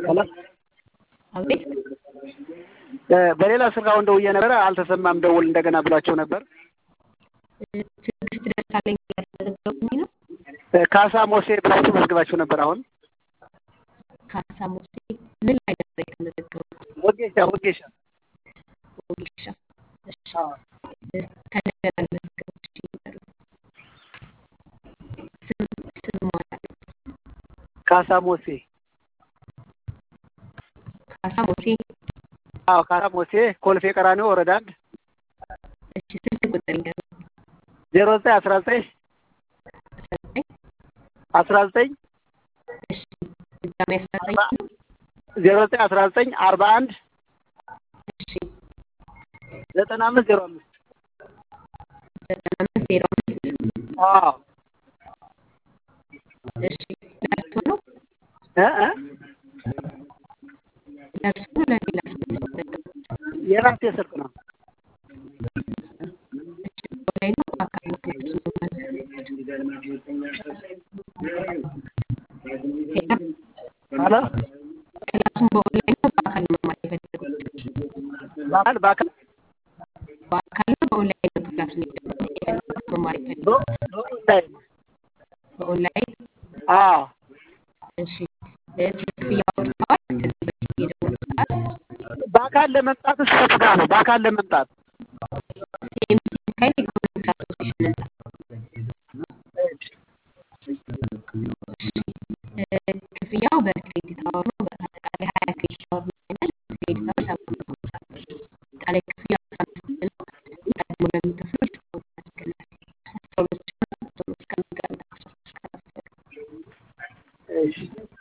ሄሎ አቤት በሌላ ስልክ አሁን ደውዬ ነበረ አልተሰማም። ደውል እንደገና ብሏቸው ነበር። ትዕግስት ደሳለኝ ያስመዘገቡኝ ነው። ካሳ ሞሴ ብላችሁ መዝግባችሁ ነበር። አሁን ካሳ ሙሴ ምን ላይ ነበር የተመዘገቡት? ወጌሻ ወጌሻ ወጌሻ። እሺ ከነገር አልመዘገቡት እሺ ይበሉ። ስም ስም ማለት ካሳ ሞሴ ካሳ ሙሴ። አዎ ካሳ ሞሴ ኮልፌ ቀራኒዮ ወረዳ አንድ እሺ ስልክ ቁጥር ይንገሩ። ዜሮ ዘጠኝ አስራ ዘጠኝ አስራ ዘጠኝ አስራ ዘጠኝ እሺ ድጋሜ አስራ ዘጠኝ ነው። ዜሮ ዘጠኝ አስራ ዘጠኝ አርባ አንድ እሺ ዘጠና አምስት ዜሮ አምስት ዘጠና አምስት ዜሮ አምስት አዎ እሺ ለእርሶ ነው እ እ ለእርሶ ነው ለሌላ ሰው የተመዘገቡት? የራሴ ስልክ ነው። እሺ ኦንላይን ነው በአካል ነው ክላስ መማር ሄሎ ሄሎ ክላሱን በኦንላይን ነው በአካል ነው መማር የፈለጉት? በአካል በአካል በአካል ነው በኦንላይን ነው ክላሱን የፈለጉት መማር የፈለጉት? በ- በኦንላይን በኦንላይን አዎ እሺ ስለ ክፍያ አውርተዋል? ከዚህ በፊት የደወሉ ሰዓት በአካል ለመምጣት ስንት ጋር ነው? በአካል ለመምጣት ሲኤምሲ ሚካኤል ኢኮኖሚክስ አሶሲሽን ህንጻ እ ክፍያው በክሬዲት አወር ነው። በአጠቃላይ ሀያ ክሬዲት አወር ነው ያለን። ክሬዲት አወር ሰባት መቶ ሃምሳ ብር። አጠቃላይ ክፍያ አስራ አምስት ነው። ቀድሞ ለሚከፍሉ ዲስካውንት አድርገናል። አስራ ሁለት ሺህ አራት መቶ ነው እስከ መጋቢት አስራ ሶስት ከከፈሉ። እሺ